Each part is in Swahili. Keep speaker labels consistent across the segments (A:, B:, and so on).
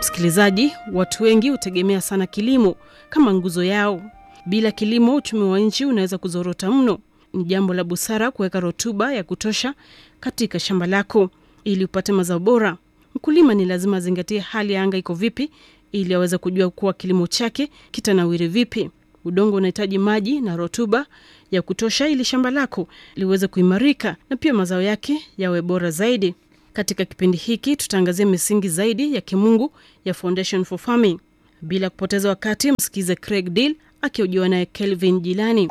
A: Msikilizaji, watu wengi hutegemea sana kilimo kama nguzo yao. Bila kilimo, uchumi wa nchi unaweza kuzorota mno. Ni jambo la busara kuweka rutuba ya kutosha katika shamba lako ili upate mazao bora. Mkulima ni lazima azingatie hali ya anga iko vipi, ili aweze kujua kuwa kilimo chake kitanawiri vipi. Udongo unahitaji maji na rutuba ya kutosha ili shamba lako liweze kuimarika na pia mazao yake yawe bora zaidi. Katika kipindi hiki tutaangazia misingi zaidi ya kimungu ya Foundation for Farming. Bila kupoteza wakati, msikize Craig Deal akihojiwa naye Kelvin Jilani.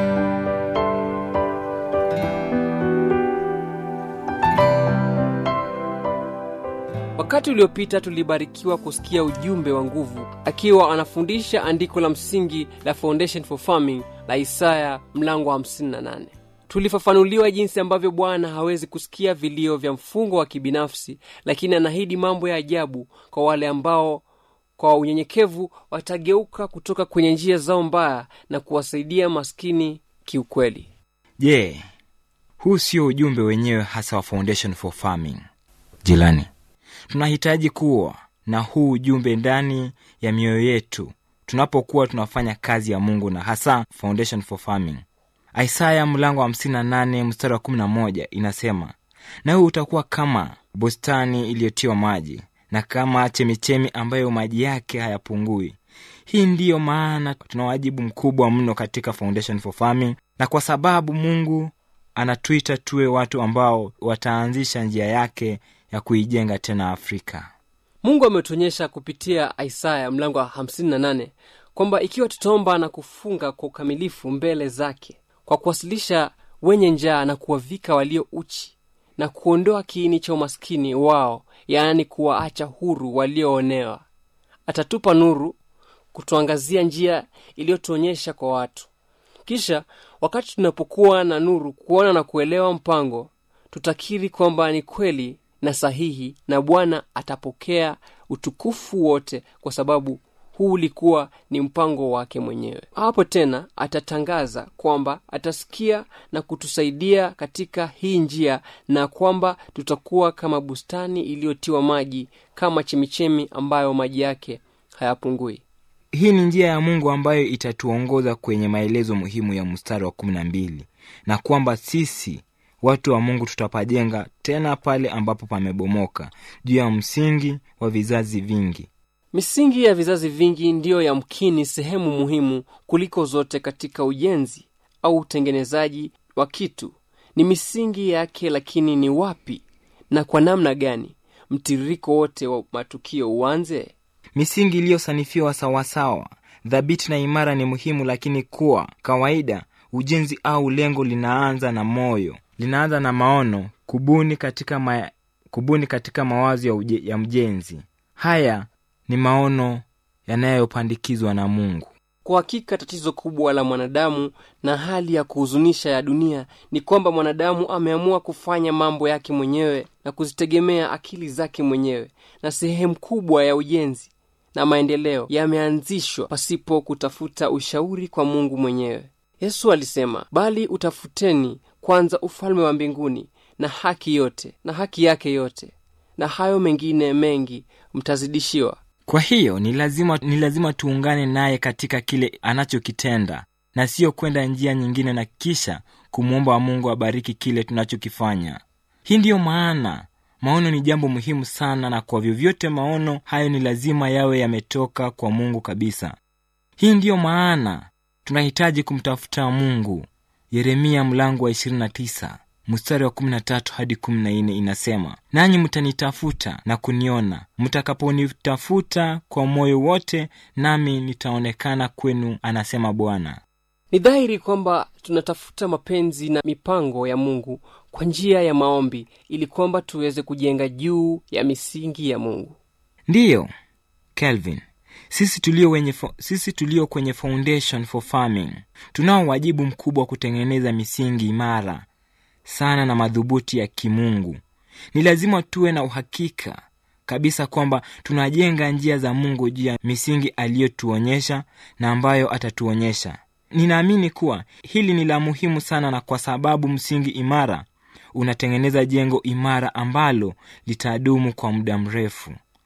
B: Wakati uliopita tulibarikiwa kusikia ujumbe wa nguvu akiwa anafundisha andiko la msingi la Foundation for Farming la Isaya mlango wa 58. Tulifafanuliwa jinsi ambavyo Bwana hawezi kusikia vilio vya mfungo wa kibinafsi, lakini anaahidi mambo ya ajabu kwa wale ambao kwa unyenyekevu watageuka kutoka kwenye njia zao mbaya na kuwasaidia maskini kiukweli.
C: Je, yeah, huu sio ujumbe wenyewe hasa wa Foundation for Farming? Jilani, tunahitaji kuwa na huu ujumbe ndani ya mioyo yetu tunapokuwa tunafanya kazi ya Mungu na hasa Foundation for Farming. Isaya mlango wa 58 mstari wa 11 inasema, nawe utakuwa kama bustani iliyotiwa maji na kama chemichemi ambayo maji yake hayapungui. Hii ndiyo maana tuna wajibu mkubwa mno katika Foundation for Farming, na kwa sababu Mungu anatuita tuwe watu ambao wataanzisha njia yake ya kuijenga tena Afrika.
B: Mungu ametuonyesha kupitia Isaya mlango wa 58 kwamba ikiwa tutaomba na kufunga kwa ukamilifu mbele zake kwa kuwasilisha wenye njaa na kuwavika walio uchi na kuondoa kiini cha umaskini wao, yaani kuwaacha huru walioonewa, atatupa nuru kutuangazia njia iliyotuonyesha kwa watu. Kisha wakati tunapokuwa na nuru kuona na kuelewa mpango, tutakiri kwamba ni kweli na sahihi, na Bwana atapokea utukufu wote, kwa sababu huu ulikuwa ni mpango wake mwenyewe. Hapo tena atatangaza kwamba atasikia na kutusaidia katika hii njia, na kwamba tutakuwa kama bustani iliyotiwa maji, kama chemichemi ambayo maji yake hayapungui.
C: Hii ni njia ya Mungu ambayo itatuongoza kwenye maelezo muhimu ya mstari wa kumi na mbili na kwamba sisi watu wa Mungu tutapajenga tena pale ambapo pamebomoka juu ya msingi wa vizazi vingi.
B: Misingi ya vizazi vingi ndiyo yamkini sehemu muhimu kuliko zote katika ujenzi au utengenezaji wa kitu. Ni misingi yake, lakini ni wapi na kwa namna gani mtiririko wote wa matukio uanze?
C: Misingi iliyosanifiwa sawasawa, dhabiti na imara ni muhimu, lakini kwa kawaida ujenzi au lengo linaanza na moyo, linaanza na maono, kubuni katika, ma... kubuni katika mawazo ya, uje... ya mjenzi. Haya ni maono yanayopandikizwa na Mungu.
B: Kwa hakika tatizo kubwa la mwanadamu na hali ya kuhuzunisha ya dunia ni kwamba mwanadamu ameamua kufanya mambo yake mwenyewe na kuzitegemea akili zake mwenyewe, na sehemu kubwa ya ujenzi na maendeleo yameanzishwa pasipo kutafuta ushauri kwa Mungu mwenyewe. Yesu alisema, bali utafuteni kwanza ufalme wa mbinguni na haki yote na haki yake yote, na hayo mengine mengi mtazidishiwa.
C: Kwa hiyo ni lazima, ni lazima tuungane naye katika kile anachokitenda na siyo kwenda njia nyingine na kisha kumwomba Mungu abariki kile tunachokifanya. Hii ndiyo maana maono ni jambo muhimu sana, na kwa vyovyote maono hayo ni lazima yawe yametoka kwa Mungu kabisa. Hii ndiyo maana tunahitaji kumtafuta Mungu. Yeremia mlango wa 29 mstari wa 13 hadi 14 inasema, nanyi mtanitafuta na kuniona mtakaponitafuta kwa moyo wote, nami nitaonekana kwenu, anasema Bwana.
B: Ni dhahiri kwamba tunatafuta mapenzi na mipango ya Mungu kwa njia ya maombi, ili kwamba tuweze kujenga juu ya misingi ya Mungu.
C: Ndiyo Kelvin, sisi tulio, wenye, sisi tulio kwenye Foundation for Farming tunao wajibu mkubwa wa kutengeneza misingi imara sana na madhubuti ya kimungu. Ni lazima tuwe na uhakika kabisa kwamba tunajenga njia za Mungu juu ya misingi aliyotuonyesha na ambayo atatuonyesha. Ninaamini kuwa hili ni la muhimu sana, na kwa sababu msingi imara unatengeneza jengo imara ambalo litadumu kwa muda mrefu.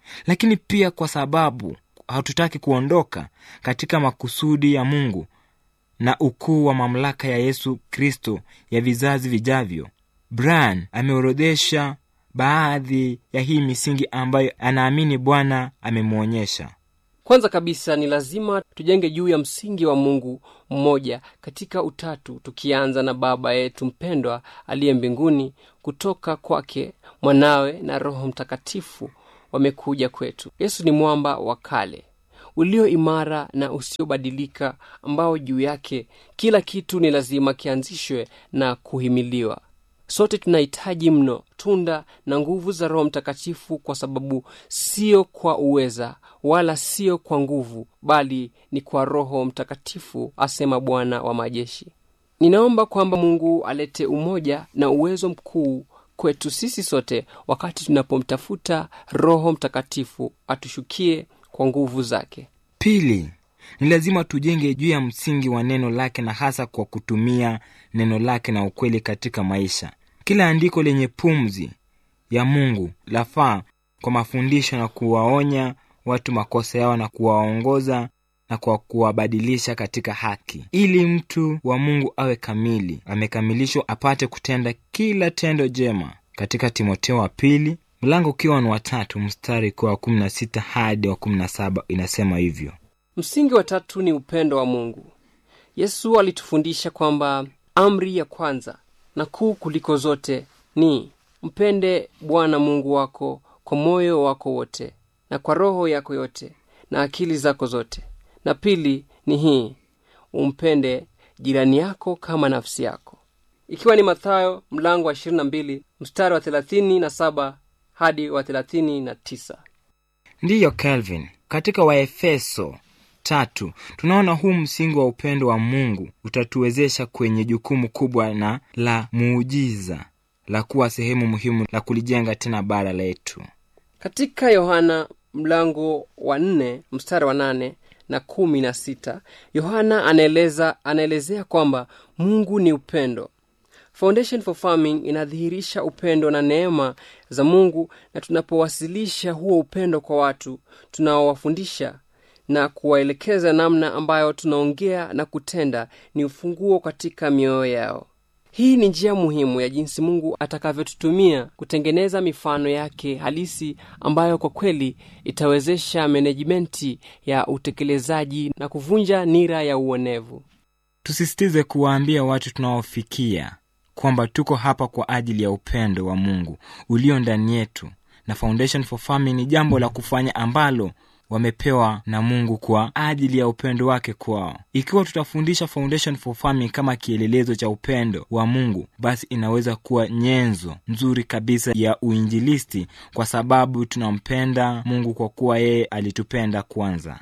C: lakini pia kwa sababu hatutaki kuondoka katika makusudi ya mungu na ukuu wa mamlaka ya yesu kristo ya vizazi vijavyo brian ameorodhesha baadhi ya hii misingi ambayo anaamini bwana amemwonyesha
B: kwanza kabisa ni lazima tujenge juu ya msingi wa mungu mmoja katika utatu tukianza na baba yetu mpendwa aliye mbinguni kutoka kwake mwanawe na roho mtakatifu wamekuja kwetu yesu ni mwamba wa kale ulio imara na usiobadilika ambao juu yake kila kitu ni lazima kianzishwe na kuhimiliwa sote tunahitaji mno tunda na nguvu za roho mtakatifu kwa sababu sio kwa uweza wala sio kwa nguvu bali ni kwa roho mtakatifu asema bwana wa majeshi ninaomba kwamba mungu alete umoja na uwezo mkuu kwetu sisi sote wakati tunapomtafuta roho mtakatifu atushukie kwa nguvu zake
C: pili ni lazima tujenge juu ya msingi wa neno lake na hasa kwa kutumia neno lake na ukweli katika maisha kila andiko lenye pumzi ya mungu lafaa kwa mafundisho na kuwaonya watu makosa yao na kuwaongoza na kwa kuwabadilisha katika haki ili mtu wa mungu awe kamili amekamilishwa apate kutenda kila tendo jema katika timoteo wa pili mlango ukiwa ni watatu mstari kwa wa kumi na sita hadi wa kumi na saba inasema hivyo
B: msingi wa tatu ni upendo wa mungu yesu alitufundisha kwamba amri ya kwanza na kuu kuliko zote ni mpende bwana mungu wako kwa moyo wako wote na kwa roho yako yote na akili zako zote na pili ni hii umpende jirani yako kama nafsi yako ikiwa ni mathayo mlango wa 22 mstari wa 37 hadi wa 39
C: ndiyo calvin katika waefeso tatu tunaona huu msingi wa upendo wa mungu utatuwezesha kwenye jukumu kubwa na la muujiza la kuwa sehemu muhimu la kulijenga tena bara letu
B: katika yohana mlango wa nne mstari wa nane na kumi na sita yohana anaeleza anaelezea kwamba mungu ni upendo foundation for farming inadhihirisha upendo na neema za mungu na tunapowasilisha huo upendo kwa watu tunaowafundisha na kuwaelekeza namna ambayo tunaongea na kutenda ni ufunguo katika mioyo yao hii ni njia muhimu ya jinsi mungu atakavyotutumia kutengeneza mifano yake halisi ambayo kwa kweli itawezesha menejimenti ya utekelezaji na kuvunja nira ya uonevu
C: tusisitize kuwaambia watu tunaofikia kwamba tuko hapa kwa ajili ya upendo wa mungu ulio ndani yetu na foundation for farming ni jambo la kufanya ambalo wamepewa na mungu kwa ajili ya upendo wake kwao ikiwa tutafundisha foundation for farming kama kielelezo cha upendo wa mungu basi inaweza kuwa nyenzo nzuri kabisa ya uinjilisti kwa sababu tunampenda mungu kwa kuwa yeye alitupenda kwanza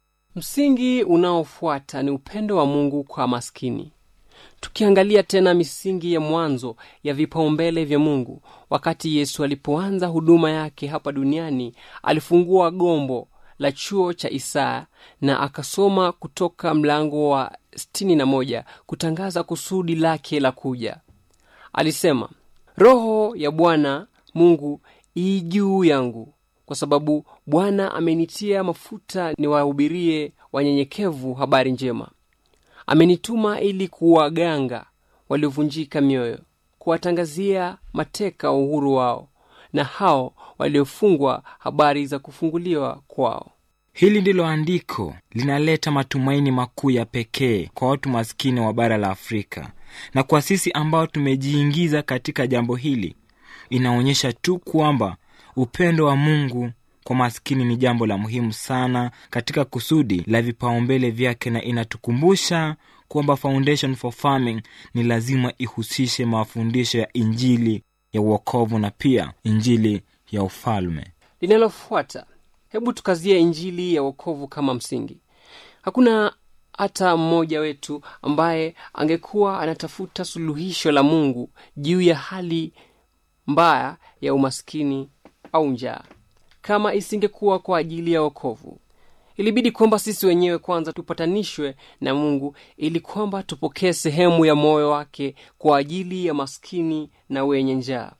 B: msingi unaofuata ni upendo wa mungu kwa maskini tukiangalia tena misingi ya mwanzo ya vipaumbele vya mungu wakati yesu alipoanza huduma yake hapa duniani alifungua gombo la chuo cha isaya na akasoma kutoka mlango wa 61 kutangaza kusudi lake la kuja alisema roho ya bwana mungu ii juu yangu kwa sababu bwana amenitia mafuta niwahubirie wanyenyekevu habari njema amenituma ili kuwaganga waliovunjika mioyo kuwatangazia mateka uhuru wao na hao waliofungwa habari za kufunguliwa kwao
C: hili ndilo andiko linaleta matumaini makuu ya pekee kwa watu maskini wa bara la afrika na kwa sisi ambao tumejiingiza katika jambo hili inaonyesha tu kwamba upendo wa mungu kwa maskini ni jambo la muhimu sana katika kusudi la vipaumbele vyake na inatukumbusha kwamba foundation for farming ni lazima ihusishe mafundisho ya injili ya uokovu na pia injili ya ufalme
B: linalofuata hebu tukazie injili ya wokovu kama msingi hakuna hata mmoja wetu ambaye angekuwa anatafuta suluhisho la mungu juu ya hali mbaya ya umaskini au njaa kama isingekuwa kwa ajili ya wokovu ilibidi kwamba sisi wenyewe kwanza tupatanishwe na mungu ili kwamba tupokee sehemu ya moyo wake kwa ajili ya maskini na wenye njaa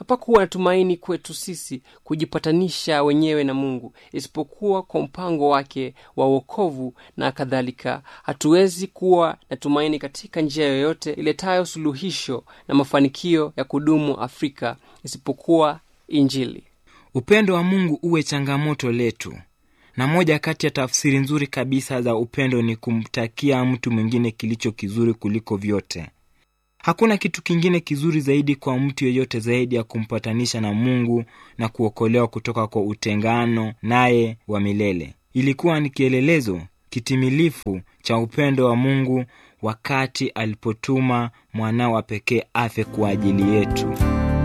B: hapakuwa na tumaini kwetu sisi kujipatanisha wenyewe na mungu isipokuwa kwa mpango wake wa uokovu na kadhalika hatuwezi kuwa na tumaini katika njia yoyote iletayo suluhisho na mafanikio ya kudumu afrika isipokuwa injili
C: upendo wa mungu uwe changamoto letu na moja kati ya tafsiri nzuri kabisa za upendo ni kumtakia mtu mwingine kilicho kizuri kuliko vyote hakuna kitu kingine kizuri zaidi kwa mtu yeyote zaidi ya kumpatanisha na mungu na kuokolewa kutoka kwa utengano naye wa milele ilikuwa ni kielelezo kitimilifu cha upendo wa mungu wakati alipotuma mwanao wa pekee afe kwa ajili yetu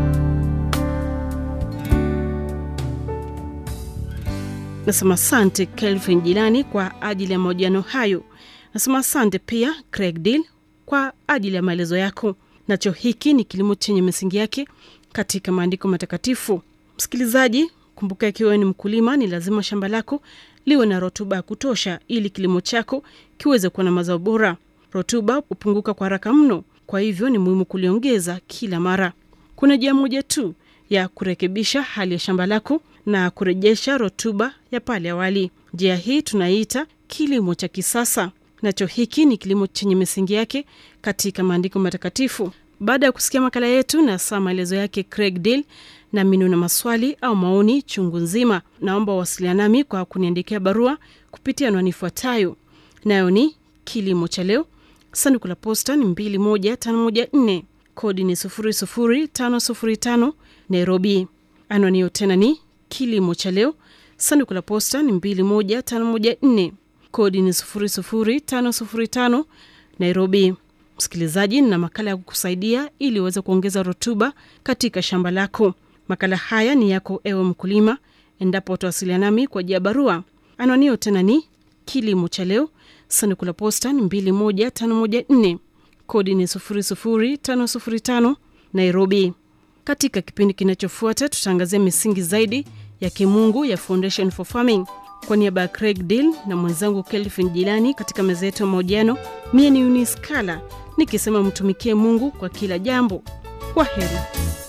A: nasema asante kelvin jilani kwa ajili ya mahojiano hayo nasema asante pia craig deal kwa ajili ya maelezo yako nacho hiki ni kilimo chenye misingi yake katika maandiko matakatifu msikilizaji kumbuka ikiwa ni mkulima ni lazima shamba lako liwe na rotuba ya kutosha ili kilimo chako kiweze kuwa na mazao bora rotuba hupunguka kwa haraka mno kwa hivyo ni muhimu kuliongeza kila mara kuna njia moja tu ya kurekebisha hali ya shamba lako na kurejesha rotuba ya pale awali njia hii tunaiita kilimo cha kisasa nacho hiki ni kilimo chenye misingi yake katika maandiko matakatifu baada ya kusikia makala yetu na saa maelezo yake craig deal na minu na maswali au maoni chungu nzima naomba wasiliana nami kwa kuniandikia barua kupitia anwani ifuatayo nayo ni kilimo cha leo sanduku la posta ni 21514 kodi ni 00505 nairobi anwani hiyo tena ni kilimo cha leo sanduku la posta ni 21514 kodi ni 00505 nairobi msikilizaji na makala ya kukusaidia ili uweze kuongeza rutuba katika shamba lako makala haya ni yako ewe mkulima endapo utawasiliana nami kwa jia barua anwanio tena ni kilimo cha leo sanduku la posta ni 21514 kodi ni 00505 nairobi katika kipindi kinachofuata tutaangazia misingi zaidi ya kimungu ya foundation for farming kwa niaba ya craig deal na mwenzangu kelvin jilani katika meza yetu ya mahojiano mie ni uniskala nikisema mtumikie mungu kwa kila jambo kwa heri